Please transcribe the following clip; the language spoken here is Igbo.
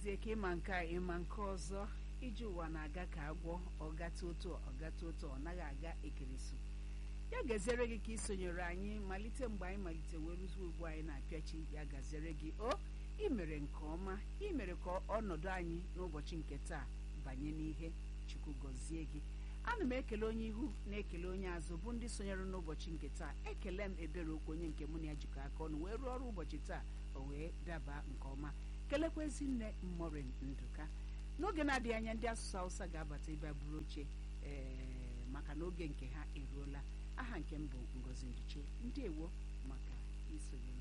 dịzie ka ịma nke a ịma nke ọzọ ije ụwa na-aga ka agwọ ọgata otu ọgata otu ọ naghị aga ekeresu ya gaziere gị ka ị sonyere anyị malite mgbe anyị malite wee rụzie ugbu anyị na-apịachi ya gaziere gị o ị mere nke ọma ị mere ka ọnọdụ anyị n'ụbọchị nke taa banye n'ihe chukwu gọzie gị ana m ekele onye ihu na-ekele onye azụ bụ ndị sonyere n'ụbọchị nke taa ekele m ebere okwu onye nke mụ na ya jikọ aka ọnụ wee rụọ ọrụ ụbọchị taa o wee daba nke ọma kelekwa ezinne mmorin nduka n'oge na-adịghị anya ndị asụsụ hausa ga-abata ebe a bụrụ oche ee maka na oge nke ha eruola aha nke m bụ ngozi nduche ndị ewo maka isonye